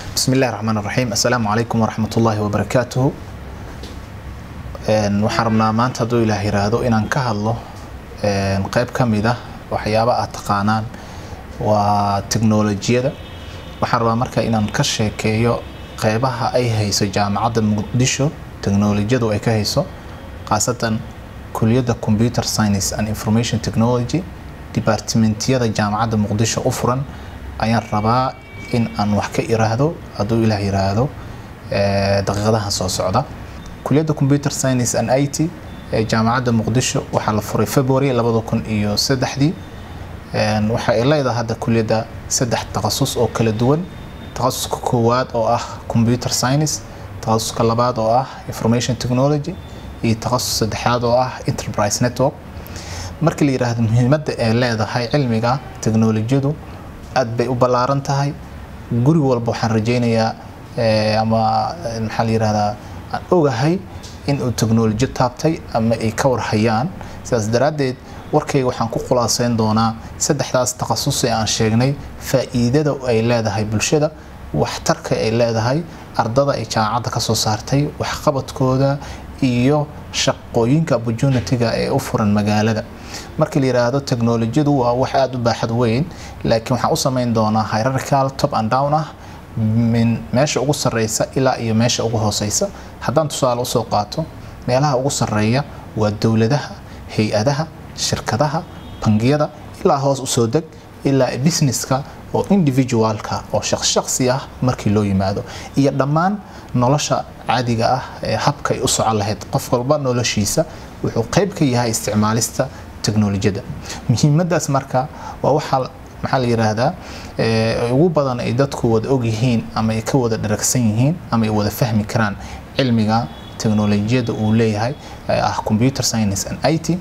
bismi illahi raxmaan raxiim assalaamu calaykum waraxmat ullaahi wabarakaatuhu waxaan rabnaa maanta hadduu ilaah yiraahdo inaan ka hadlo qeyb ka mid ah waxyaaba aad taqaanaan waa teknolojiyada waxaan rabaa marka inaan ka sheekeeyo qeybaha ay hayso jaamacadda muqdisho teknolojiyadu ay ka hayso khaasatan kuliyadda computer science and information technology departimentiyada jaamacadda muqdisho u furan ayaan rabaa in aan wax ka iraahdo hadduu ilaah yiraahdo daqiiqadaha soo socda kuliyadda computer science and it ee jaamacadda muqdisho waxaa la furay february labada kun iyo saddexdii waxa ay leedahay hadda kuliyadda saddex takhasus oo kala duwan takhasuska koowaad oo ah computer science takhasuska labaad oo ah information technology iyo takhasus saddexaad oo ah enterprise network markii la yiraahdo muhiimadda ay leedahay cilmiga teknolojiyadu aad bay u ballaaran tahay guri walba waxaan rajaynayaa ama maxaa la yirahdaa aan ogahay in uu teknoloji taabtay ama ay ka warhayaan sidaas daraaddeed warkayga waxaan ku khulaaseyn doonaa saddexdaas takhasus ee aan sheegnay faa'iidada ay leedahay bulshada waxtarka ay leedahay ardada ay jaamacadda ka soo saartay waxqabadkooda iyo shaqooyinka opportunity-ga ee u furan magaalada markii la yiraahdo teknolojiyadu waa wax aada u baaxad weyn laakiin waxaan u samayn doonaa hierarchical top and down ah min meesha ugu sarreysa ilaa iyo meesha ugu hooseysa haddaan tusaale usoo qaato meelaha ugu sarreeya waa dowladaha hay-adaha shirkadaha bangiyada ilaa hoos usoo deg ilaa businesska oo individualka oo shaqshaqsi ah markii loo yimaado iyo dhammaan nolosha caadiga ah ee habka ay u socon lahayd qof walba noloshiisa wuxuu qayb ka yahay isticmaalista teknolojiyada muhiimadaas marka waa waxaa maxaa la yiraahdaa ugu badan ay dadku wada ogyihiin ama ay ka wada dharagsan yihiin ama ay wada fahmi karaan cilmiga teknolojiyada uu leeyahay ah computer science and it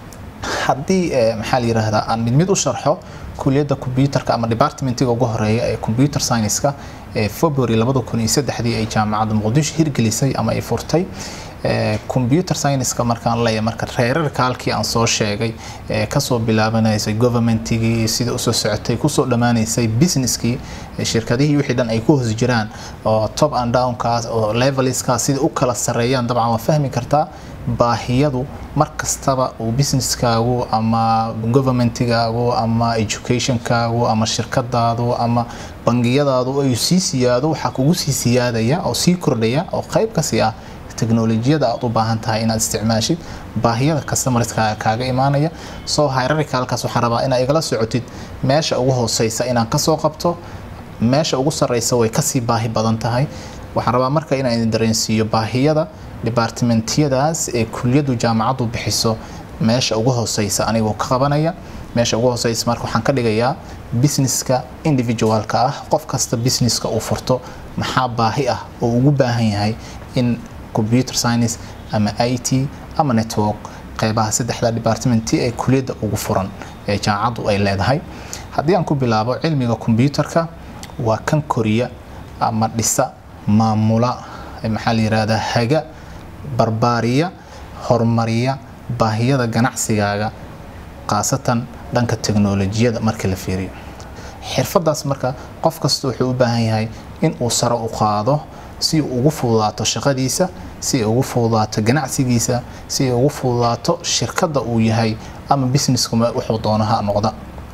haddii maxaa la yiraahdaa aan mid mid u sharxo kuliyadda computerka ama departmentiga ugu horeeya ee computer science-ka ee february labada kun iyo saddexdii ay jaamacadda muqdisho hirgelisay ama ay furtay computer science-ka markaan leeyahay marka reerarka halkii aan soo sheegay ee kasoo bilaabanaysay governmentigii sida usoo socotay kusoo dhammaanaysay businesskii shirkadihii wixii dhan ay ku hoos jiraan oo top and downkaas oo leveliskaas sida u kala sarreeyaan dabcan waa fahmi kartaa baahiyadu mar kastaba uu businesskaagu ama governmentigaagu ama educationkaagu ama shirkadaadu ama bangiyadaadu ay sii siyaado waxaa kugu sii siyaadaya oo sii kordhaya oo qayb kasii ah teknolojiyada aad u baahan tahay inaad isticmaashid baahiyada customerska kaaga imaanaya soo hierarchicalkaas waxaan rabaa inaad igala socotid meesha ugu hooseysa inaan kasoo qabto meesha ugu sarreysa way kasii baahi badan tahay waxaan rabaa marka inaan idin dareensiiyo baahiyada departimentiyadaas ee kuliyadu jaamacaddu bixiso meesha ugu hooseysa anigoo ka qabanaya meesha ugu hooseysa marka waxaan ka dhigayaa businesska individualka ah qof kasta businesska uu furto maxaa baahi ah oo ugu baahan yahay in computer science ama i t ama network qeybaha saddexda departmenti ee kuliyadda ugu furan ee jaamacaddu ay leedahay haddii aan ku bilaabo cilmiga computerka waa kan koriya ama dhisa maamula maxaa la yirahdaa haga barbaariya horumariya baahiyada ganacsigaaga khaasatan dhanka teknolojiyada markii la fiiriyo xirfadaas marka qof kasta wuxuu u baahan yahay in uu sare u qaado si uu ugu fududaato shaqadiisa si ay ugu fududaato ganacsigiisa si ay ugu fududaato shirkadda uu yahay ama businesskuma wuxuu doono ha noqda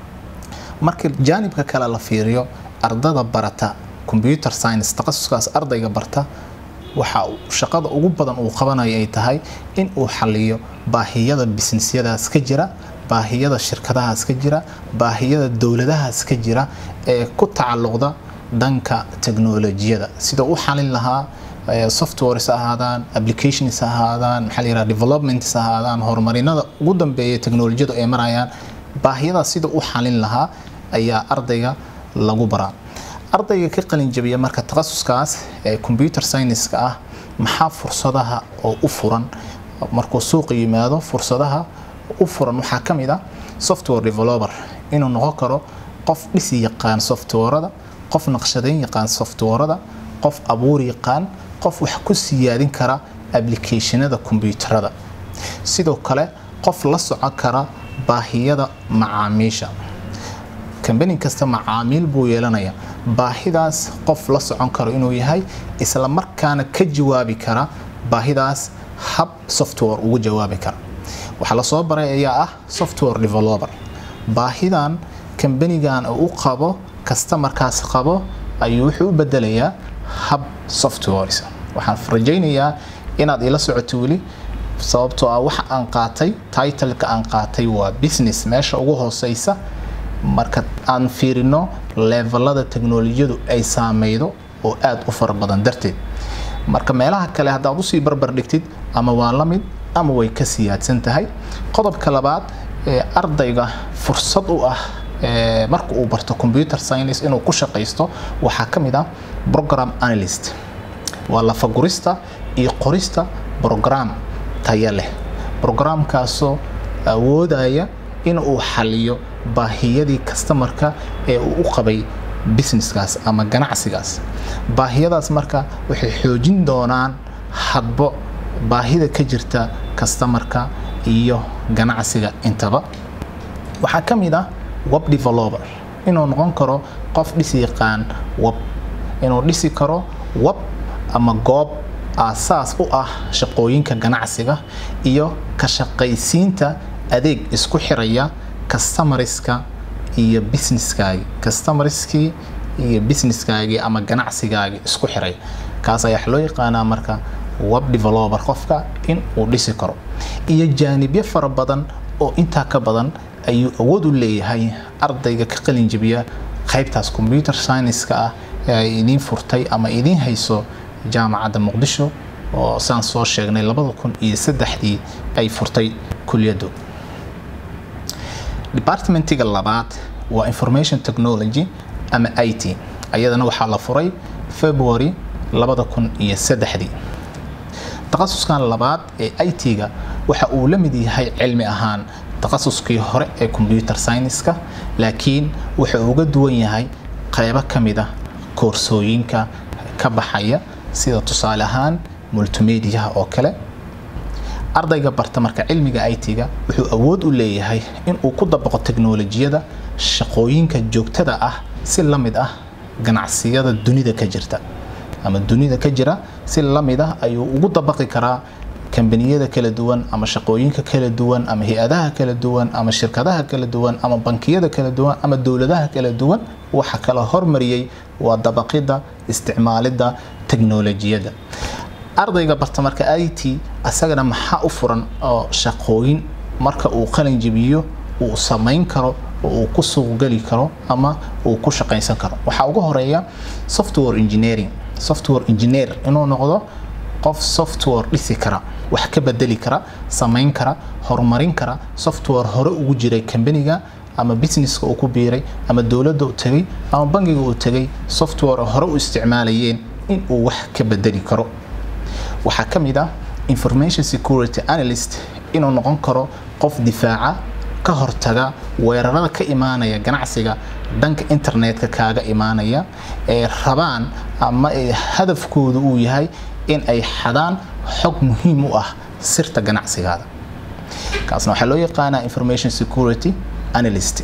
marka jaanibka kale la fiiriyo ardada barata computer science takhasuskaas ardayga barta waxa shaqada ugu badan uu qabanayo ay tahay in uu xaliyo baahiyada businessyadaas ka jira baahiyada shirkadahaas ka jira baahiyada dowladahaas ka jira ee ku tacalluqda dhanka teknolojiyada sida u xalin lahaa softwares ha ahaadaan applications ha ahaadaan maxaa la yiraha developments ha ahaadaan horumarinada ugu dambeeya teknolojiyadu ay marayaan baahiyadaas sida u xalin lahaa ayaa ardayga lagu baraa ardayga ka qalin jabiya marka takhasuskaas ee computer science-ka ah maxaa fursadaha oo u furan markuu suuqa yimaado fursadaha u furan waxaa ka mid ah software developer inuu noqon karo qof dhisi yaqaan softwarada qof naqshadeyn yaqaan softwarada qof abuur yaqaan qof wax ku siyaadin kara applicationada kombyuutarada sidoo kale qof la socon kara baahiyada macaamiisha kambani kasta macaamiil buu yeelanaya baahidaas qof la socon karo inuu yahay isla markaana ka jawaabi kara baahidaas hab software ugu jawaabi kara waxaa lasoo baray ayaa ah software developer baahidan kambanigan u qabo kastamarkaas qabo ayuu wuxuu u bedelayaa hab softwares waxaan rajaynayaa inaad ila socoto weli sababtoo ah waxa aan qaatay titleka aan qaatay waa business meesha ugu hooseysa marka aan fiirino levelada teknolojiyadu ay saameydo oo aada u fara badan darteed marka meelaha kale haddaad usii barbar dhigtid ama waa la mid ama way ka siyaadsan tahay qodobka labaad ee ardayga fursad u ah marka uu barto computer science inuu ku shaqaysto waxaa ka mid ah program analyst waa lafagurista iyo qorista program taya leh brograamkaasoo awoodaya in uu xaliyo baahiyadii kastamarka ee uu u qabay businesskaas ama ganacsigaas baahiyadaas marka waxay xoojin doonaan hadbo baahida ka jirta kastamarka iyo ganacsiga intaba waxaa ka mid ah web developer inuu noqon karo qof dhisi yaqaan web inuu dhisi karo web ama goob aasaas u ah shaqooyinka ganacsiga iyo ka shaqaysiinta adeeg isku xiraya customariska iyo businesskaagi customariskii iyo businesskaagii ama ganacsigaagii isku xiray kaas ayaa loo yaqaanaa marka web developer qofka in uu dhisi karo iyo jaanibyo fara badan oo intaa ka badan ayuu awood u leeyahay ardayga ka qalin jabiya qaybtaas computer science-ka ah ee ay idiin furtay ama idiin hayso jaamacadda muqdisho oo saan soo sheegnay labada kun iyo saddexdii ay furtay kuliyaddu departmentiga labaad waa information technology ama i t ayadana waxaa la furay february labada kun iyo saddexdii takhasuskan labaad ee i t-ga waxa uu la mid yahay cilmi ahaan takhasuskii hore ee computer science-ka laakiin wuxa uu uga duwan yahay qaybo ka mid ah koorsooyinka ka baxaya sida tusaale ahaan multimediaha oo kale ardayga barta marka cilmiga i t-ga wuxuu awood u leeyahay in uu ku dabaqo teknolojiyada shaqooyinka joogtada ah si la mid ah ganacsiyada dunida ka jirta ama dunida ka jira si la mid ah ayuu ugu dabaqi karaa kambaniyada kala duwan ama shaqooyinka kala duwan ama hay-adaha kala duwan ama shirkadaha kala duwan ama bankiyada kala duwan ama dowladaha kala duwan waxa kala hormariyey waa dabaqida isticmaalidda teknolojiyada ardayga barta marka i t asagana maxaa u furan oo shaqooyin marka uu qalin jebiyo uu samayn karo oo uu ku suuqgeli karo ama uu ku shaqaysan karo waxaa ugu horeeya software engineering software engineer inuu noqdo qof software dhisi kara wax ka bedeli kara samayn kara horumarin kara software hore ugu jiray kambaniga ama businesska uu ku biiray ama dowladda u tegay ama bangiga uu tegay software hore u isticmaalayeen in uu wax ka bedeli karo waxaa ka mid ah information security analyst inuu noqon karo qof difaaca ka hortaga weerarada ka imaanaya ganacsiga dhanka internetka kaaga imaanaya ee rabaan ama hadafkoodu uu yahay in ay xadaan xog muhiim u ah sirta ganacsigaada kaasna waxaa loo yaqaanaa information security analyst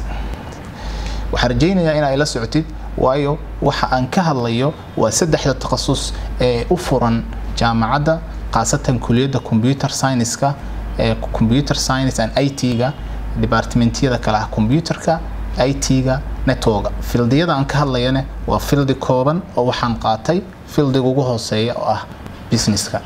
waxaan rajaynayaa in ay la socotid waayo waxa aan ka hadlayo waa saddexda takhasus ee u furan jaamacadda khaasatan kuliyadda computer science-ka ee computer science and i t-ga departmentiyada kale ah computerka i t-ga networka fildiyada aan ka hadlayane waa fildi kooban oo waxaan qaatay fildiga ugu hooseeya oo ah businesska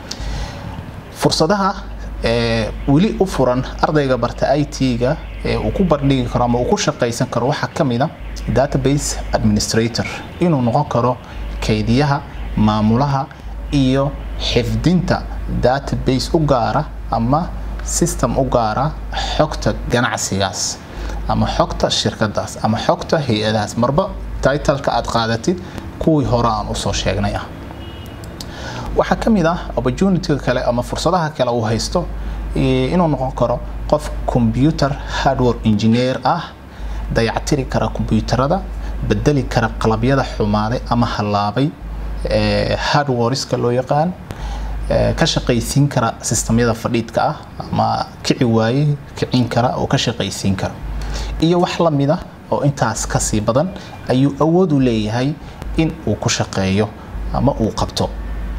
fursadaha ee weli u furan ardayga barta i t-ga ee uu ku bardhigi karo ama uu ku shaqaysan karo waxaa ka mid a database administrator inuu noqon karo kaydiyaha maamulaha iyo xifdinta database u gaara ama system u gaara xogta ganacsigaas ama xogta shirkadaas ama xogta hay-adahaas marba titleka aad qaadatid kuwii hore aan usoo sheegnay ah waxaa ka mid ah opportunityga kale ama fursadaha kale uu haysto inuu noqon karo qof computer hardware engineer ah dayactiri kara kombyuutarada bedeli kara qalabyada xumaaday ama hallaabay hardwareska loo yaqaan ka shaqaysiin kara sistamyada fadhiidka ah ama kici waaye kicin kara oo ka shaqaysiin kara iyo wax la mid ah oo intaas kasii badan ayuu awood u leeyahay in uu ku shaqeeyo ama uu qabto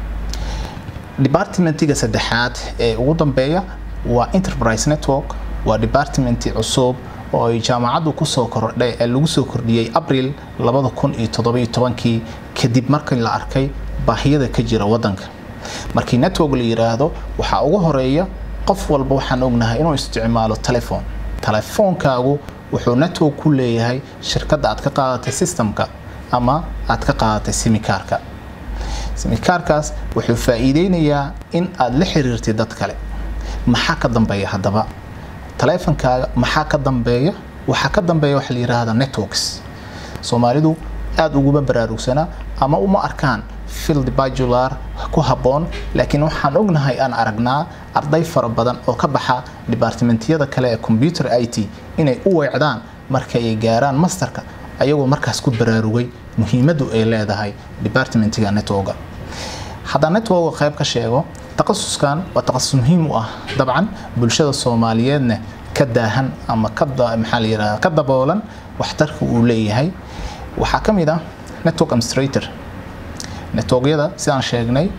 departmentiga saddexaad ee ugu dambeeya waa enterprise network waa departmenti cusub oo ay jaamacaddu kusoo kordhay ee lagu soo kordhiyey abril labada kun iyo toddobiyo tobankii kadib markii la arkay baahiyada ka jira waddanka markii network la yidhaahdo waxaa ugu horeeya qof walba waxaan ognahay inuu isticmaalo telefon telefoonkaagu wuxuu network ku leeyahay shirkadda aad ka qaadatay systemka ama aad ka qaadatay simikaarka simikaarkaas wuxuu faa'iideynayaa in aad la xiriirtid dad kale maxaa ka dambeeya haddaba taleefankaaga maxaa ka dambeeya waxaa ka dambeeya waxa la yidhaahda networks soomaalidu aada uguma baraarugsanaa ama uma arkaan field bajular ku habboon laakiin waxaan ognahay aan aragnaa arday fara badan oo ka baxa departmentiyada kale ee computer i t inay u weecdaan marka ay gaaraan masterka ayagoo markaas ku baraarugay muhiimaddu ay leedahay departmentiga networka haddaan networka qayb ka sheego taqasuskan waa taqasus muhiim u ah dabcan bulshada soomaaliyeedna ka daahan ama maxaa la yidhahda ka daboolan waxtarka uu leeyahay waxaa ka mid ah network administrator networkyada sidaan sheegnay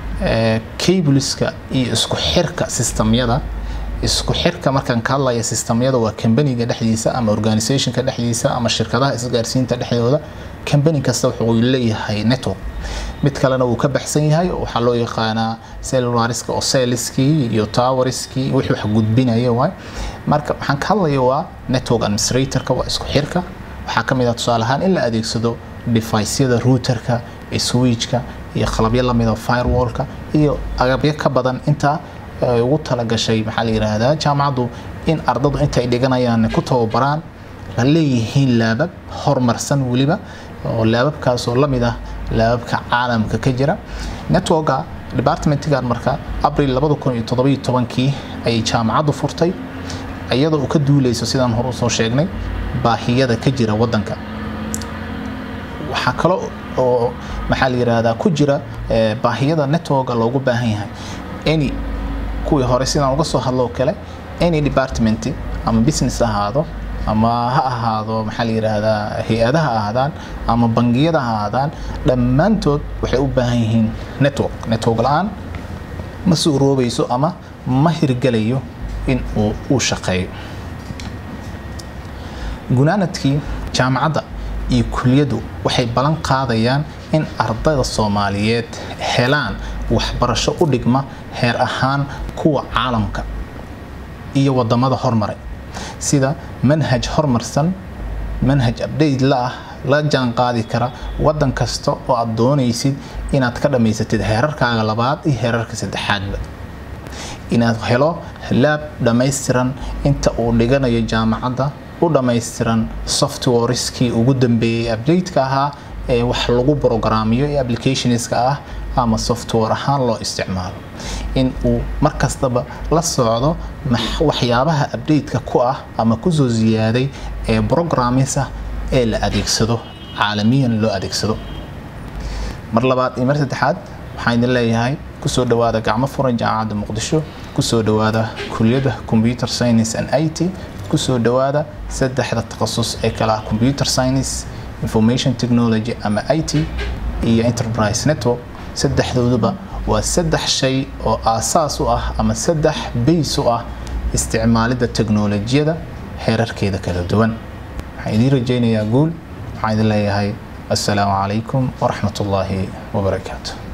cableska iyo isku xirka sistemyada isku xirka markaan ka hadlaya sistemyada waa kambaniga dhexdiisa ama organizationka dhexdiisa ama shirkadaha isgaarsiinta dhexdooda kambani kasta wuxuu leeyahay network mid kalena wuu ka baxsan yahay waxaa loo yaqaanaa cellulariska oo celliskii iyo towerskii wixii wax gudbinaya waay marka waxaan ka hadlaya waa network administratorka waa isku xirka waxaa ka mid ah tusaale ahaan in la adeegsado device-yada routerka switchka iyo qalabyo lamid a firewallka iyo agabyo ka badan intaa ay ugu talagashay maxaa la yidhaahdaa jaamacaddu in ardadu intay dhiganayaan ku tababaraan la leeyihiin laabab horumarsan weliba oo laababkaasoo lamid ah laababka caalamka ka jira networka departmentigan marka abril labada kun iyo toddobiyo tobankii ayay jaamacaddu furtay iyadoo uu ka duuleyso sidaan hore usoo sheegnay baahiyada ka jira waddanka waxaa kale oo maxaa la yidhaahdaa ku jira baahiyada networka loogu baahan yahay any kuwii hore sidaan uga soo hadlo kale any department ama business ahaado ama ha ahaado maxaa la yidhaahdaa hay-adaha ahaadaan ama bangiyada ha ahaadaan dhammaantood waxay u baahan yihiin network network la-aan ma suuroobayso ama ma hirgelayo in uu uu shaqeeyo gunaanadkii jaamacadda iyo kuliyaddu waxay ballan qaadayaan in ardayda soomaaliyeed helaan waxbarasho u dhigma heer ahaan kuwa caalamka iyo wadamada hormaray sida manhaj horumarsan manhaj update la ah la jaan qaadi kara wadan kasta oo aad doonaysid inaad ka dhammaysatid heerarkaaga labaad iyo heerarka saddexaadba inaad helo laab dhammaystiran inta uu dhiganayo jaamacadda u dhammaystiran softwareskii ugu dambeeyey updateka ahaa ee wax lagu brograamiyo ee applicationska ah ama software ahaan loo isticmaalo in uu mar kastaba la socdo waxyaabaha updateka ku ah ama kusoo ziyaaday ee programmisa ee la adeegsado caalamiyan loo adeegsado mar labaad iyo mar saddexaad waxaan idin leeyahay kusoo dhawaada gacmo furan jaamacadda muqdisho kusoo dhawaada kuliyadda computer science and i t kusoo dhawaada saddexda takhasus ee kala ah computer science information technology ama i t iyo enterprise network saddexdooduba waa saddex shay oo aasaas u ah ama saddex bays u ah isticmaalidda teknolojiyada heerarkeeda kala duwan waxaan idiin rajaynayaa guul waxaan idin leeyahay assalaamu calaykum waraxmat ullaahi wabarakaatu